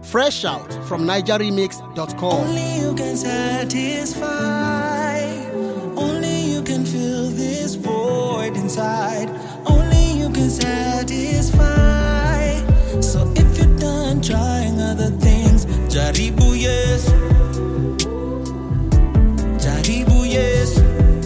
Fresh out from NigerRemix.com. Only you can satisfy. Only you can fill this void inside. Only you can satisfy. So if you're done trying other things, Jaribu yes. Jaribu yes.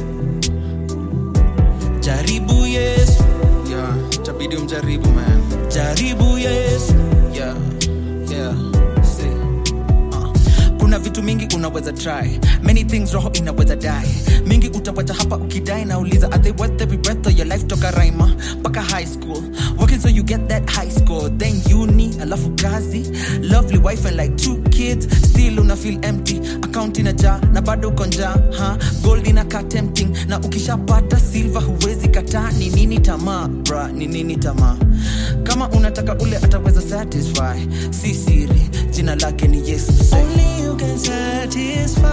Jaribu yes. yeah tabidi umjaribu man Jaribu yes. yeah yeah see kuna vitu mingi unaweza try many things roho inaweza die mingi utawacha hapa ukidai nauliza are they worth every breath of your life toka raima mpaka high school working so you get that high score then uni alafu kazi lovely wife and like two kids still una feel empty account inajaa na bado uko njaa ha gold inakaa tempting na ukishapata silver huwezi kataa ni nini tamaa bra ni nini tamaa kama unataka ule ataweza satisfy si siri jina lake ni yesu say. Only you can satisfy.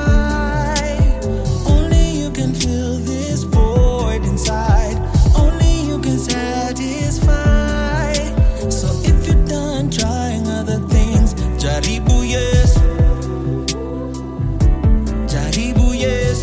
Only you can fill this void inside. Only you can satisfy. So if you're done trying other things, Jaribu yes. Jaribu yes.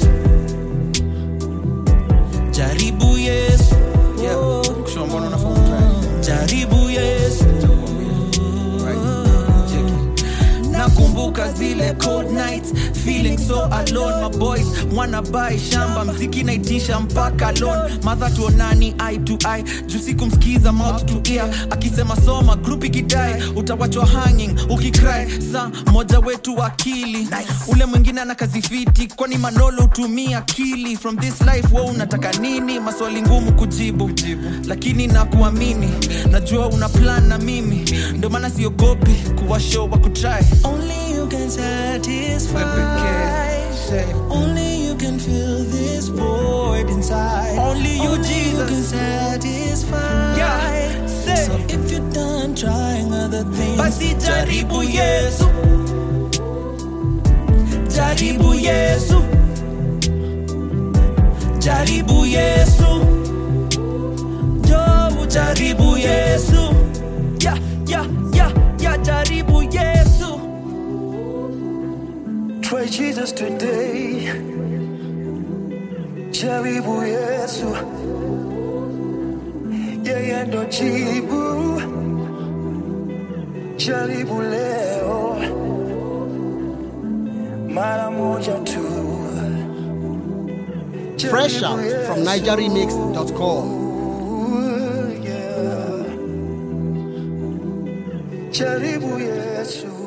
Jaribu yes. yeah kushoa mbona unafaa umtry Jaribu yes. right cheki nakumbuka zile cold nights feeling so alone my boys wanna buy shamba mziki naitisha mpaka loan madha tuonani eye to eye juu sikumsikiza mouth to ear akisema soma group ikidai utawachwa hanging ukicry sa moja wetu akili nice. ule mwingine ana kazi fiti kwani manolo hutumia akili from this life wo unataka nini maswali ngumu kujibu lakini nakuamini najua una plan na mimi ndio maana siogopi kuwa show wa kutry Only you can satisfy. Only you can fill this void inside. Only you, Only Jesus, you can satisfy. Yeah, say. So if you're done trying other things, basi jaribu Yesu. Jaribu Yesu. Jaribu Yesu. Jo, jaribu Yesu. Yeah, yeah, yeah, yeah, jaribu Yesu. Try Jesus today. Jaribu Yesu. Yeye ndo jibu. Jaribu leo. Mara moja tu. Fresh Jaribu out from Yesu. NigerRemix.com. Yeah. Jaribu Yesu.